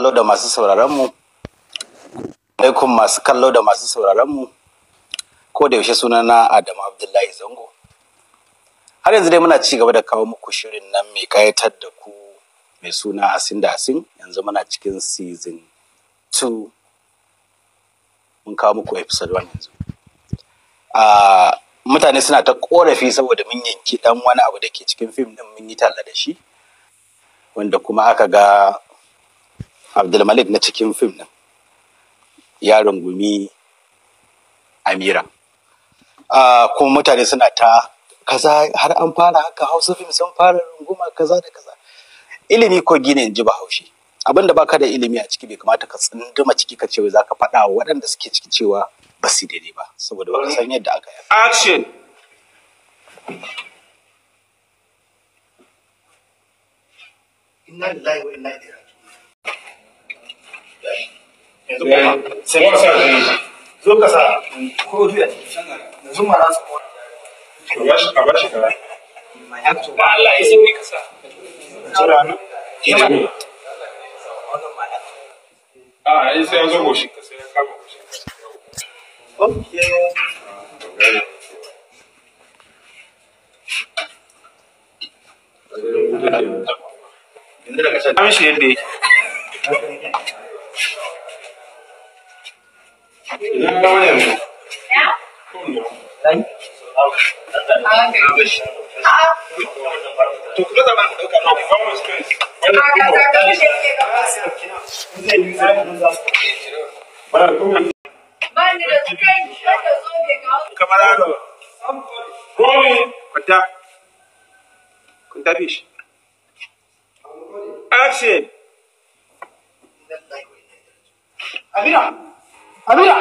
kallo da masu sauraronmu alaikum masu kallo da masu sauraronmu ko da yaushe sunana Adamu Abdullahi Zango har yanzu dai muna ci gaba da kawo muku shirin nan mai kayatar da ku mai suna Asin da Asin yanzu muna cikin season 2 mun kawo muku episode 1 yanzu a mutane suna ta korafi saboda mun yanki dan wani abu da ke cikin fim din mun yi talla da shi wanda kuma aka ga Abdulmalik na cikin fim din ya rungumi Amira. Uh, kuma mutane suna ta kaza har an fara haka hausa fim sun fara runguma kaza da kaza. Ilimi ko gine in ji bahaushe. Abin da baka da ilimi a ciki bai kamata ka tsunduma ciki ka ce za ka faɗa wa waɗanda suke ciki cewa ba su daidai ba saboda ba san yadda aka yi. Action! Inna lillahi wa inna ilaihi raji'un. Yanzu Yeah. kuma What's that? zo ka sa ko duya yanzu ma za su ko A bashi a bashi kara. ma ya to Da Allah ya sauri ka sa. jira na Ina ne? wannan ma ya A ai sai ya zo goshi ka sai ya kama goshi. okay yanzu daga can An shi yadda yake. Ina ga wani yanzu. to kuma da ban dauka No, common space. Wannan kuma. Wannan kuma. kamar haka Rolling. kwanta kwanta fish Action. Amira Amira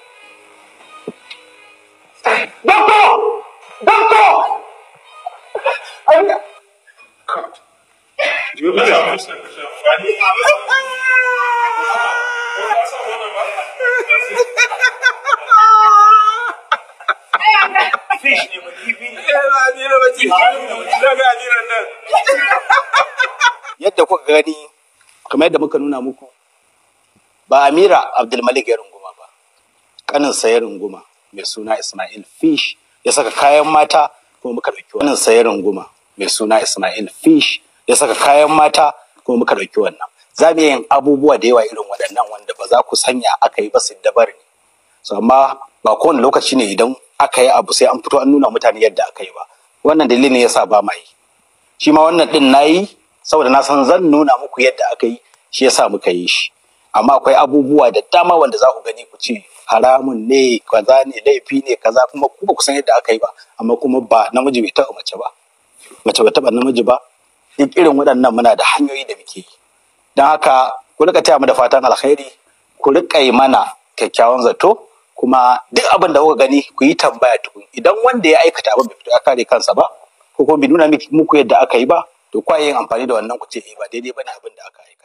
Doctor Doctor Amira Jiyo ka samu sai ka sha amfani. Ko ka samu wannan ba? fish ne ba kifi ne yadda kuka gani kamar yadda muka nuna muku ba Amira Abdulmalik ya runguma ba kaninsa ya runguma mai suna Ismail Fish ya saka kayan mata kuma muka ɗauki wannan sa ya runguma mai suna Ismail Fish ya saka kayan mata kuma muka ɗauki wannan za mu yin abubuwa da yawa irin waɗannan wanda ba za ku sanya aka yi ba su dabar ne so amma ba kowane lokaci ne idan aka yi abu sai an fito an nuna mutane yadda aka yi ba wannan dalilin yasa ba ma yi shi ma wannan din nayi saboda na san zan nuna muku yadda aka yi shi yasa muka yi shi amma akwai abubuwa da dama wanda za ku gani ku ce haramun ne kaza ne laifi ne kaza kuma ku ba ku san yadda aka yi ba amma kuma ba namiji bai taɓa mace ba mace bai taɓa namiji ba duk irin waɗannan muna da hanyoyi da muke yi don haka ku rika taya mu da fatan alkhairi ku rika yi mana kyakkyawan zato kuma duk abin da kuka gani ku yi tambaya tukun idan wanda ya aikata abin bai fito ya kare kansa ba ko kuma bai nuna miki- muku yadda aka yi ba to kwa yin amfani da wannan ku ce eh ba daidai bane abin da aka aikata